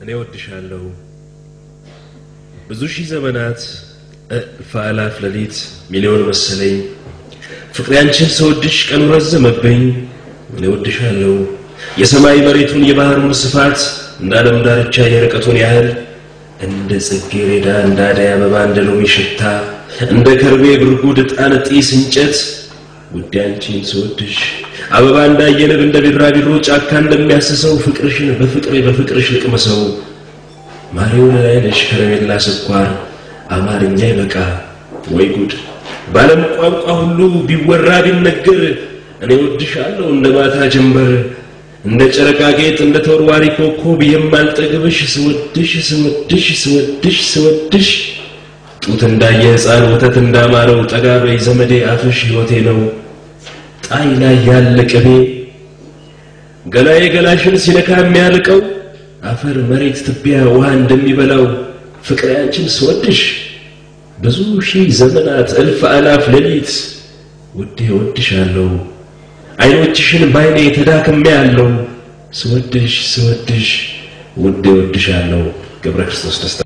እኔ ወድሻለሁ ብዙ ሺህ ዘመናት እልፍ አእላፍ ሌሊት ሚሊዮን መሰለኝ ፍቅሬ አንቺን ስወድሽ ቀኑ ረዘመብኝ እኔ ወድሻለሁ የሰማይ መሬቱን የባህሩን ስፋት እንደ ዓለም ዳርቻ የርቀቱን ያህል እንደ ጽጌረዳ እንደ አደይ አበባ እንደ ሎሚ ሽታ እንደ ከርቤ ብርጉድ ዕጣን ጢስ እንጨት ውዴ አንቺን ስወድሽ አበባ እንዳየንብ እንደ ቢራቢሮ ጫካ እንደሚያስሰው ፍቅርሽን በፍቅሬ በፍቅርሽ ልቅመሰው ማሪውን ላይነሽ ከረሜላ ስኳር አማርኛ ይበቃ ወይ ጉድ ባለም ቋንቋ ሁሉ ቢወራ ቢነገር እኔ ወድሻለሁ እንደ ማታ ጀንበር እንደ ጨረቃ ጌጥ እንደ ተወርዋሪ ኮከብ የማልጠግብሽ ስወድሽ ስወድሽ ስወድሽ ስወድሽ ጡት እንዳየ ሕፃን ወተት እንዳማረው ጠጋ በይ ዘመዴ አፍሽ ሕይወቴ ነው ጣይ ላይ ያለ ቅቤ ገላዬ ገላሽን ሲነካ የሚያልቀው አፈር መሬት ትቢያ ውሃ እንደሚበላው ፍቅሬ አንቺን ስወድሽ ብዙ ሺህ ዘመናት እልፍ አላፍ ሌሊት ውዴ ወድሻለሁ አይኖችሽን ባይኔ ተዳክሜ ያለው ስወድሽ ስወድሽ ውዴ ወድሻለሁ ገብረ ክርስቶስ ደስታ